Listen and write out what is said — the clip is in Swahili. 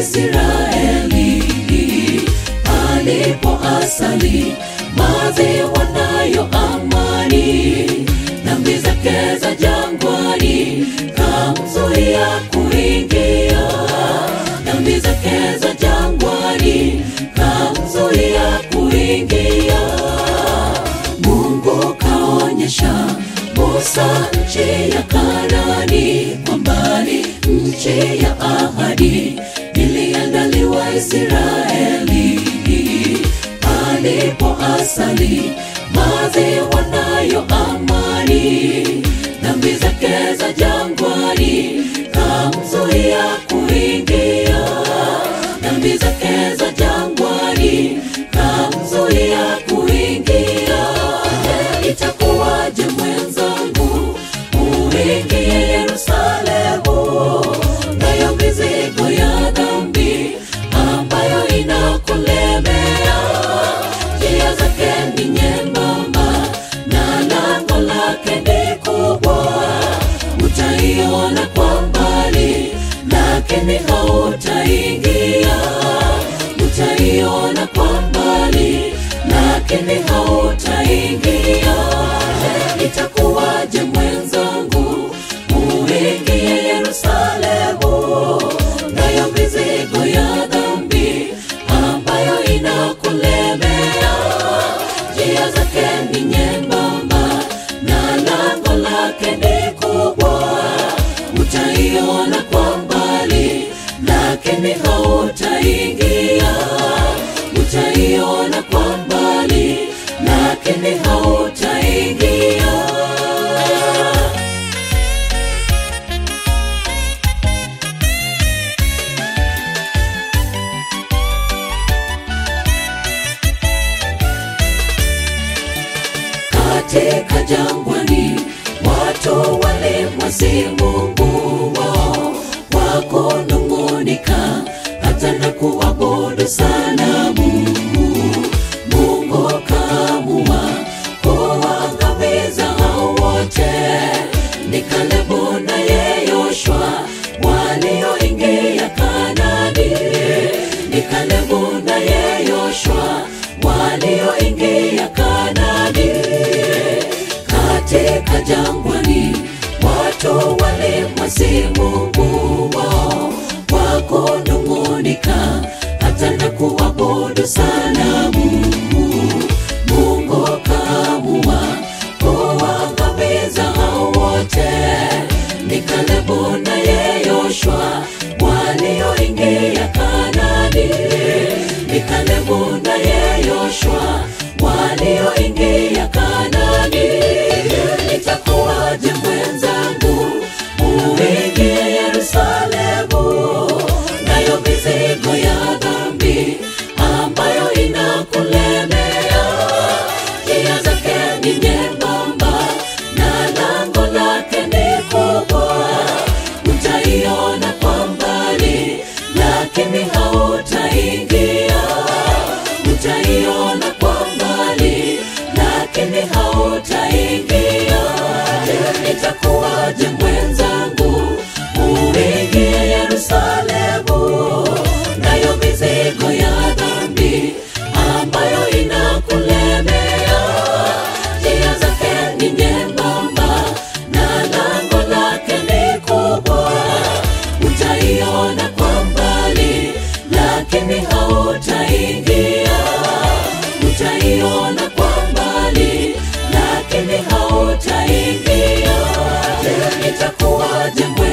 Israeli alipo asali maziwa nayo amani, dhambi zake za jangwani kamzuia kuingia, dhambi zake za jangwani kamzuia kuingia. Mungu kaonyesha Musa nchi ya Kanani, kwa mbali nchi ya ahadi iliandaliwa Israeli alipo asali maziwa nayo amani, dhambi zake za jangwani kamzuia kuingia, dhambi zake za jangwani kamzuia kuingia. Je, itakuwaje mwenzangu uingie Yerusalemu, nayo mizigo ya dhambi ambayo inakulemea, njia zake ni nyembamba na lango lake ni kubwa, utaiona kwa mbali, lakini hautaingia. Utaiona kwa mbali, lakini hautaingia. Je, itakuwaje mwenzangu uingie Yerusalemu, nayo mizigo ya dhambi ambayo inakulemea, njia zake ni nyembamba na lango lake ni kubwa, utaiona kwa mbali, lakini hautaingia. Utaiona kwa mbali, lakini hautaingia. katika jangwani watu walimwasi Mungu wao kwa kunung'unika hata na kuabudu sanamu. Mungu kaamua kuangamiza hao wote, ni Kalebu naye Yoshua walioingia Kanaani, ni Kalebu naye Yoshua walioingia Kanaani katika jangwani watu walimwasi Mungu wao kwa kunung'unika hata na kuabudu sanamu. Mungu kaamua kuangamiza hao wote, ni Kalebu naye Yoshua walioingia Kanaani, ni Kalebu naye Yoshua walioingia Kanaani. Itakuwaje mwenzangu uingie Yerusalemu, nayo mizigo ya dhambi ambayo inakulemea, njia zake ni nyembamba na lango lake ni kubwa, utaiona kwa mbali, lakini hautaingia. Utaiona kwa mbali, lakini hautaingia. Je, itakuwaje mwenzangu uingie Yerusalemu, nayo mizigo ya dhambi ambayo inakulemea, njia zake ni nyembamba na lango lake ni kubwa, utaiona kwa mbali, lakini hautaingia. Utaiona kwa mbali, lakini hautaingia. Je, itakuwaje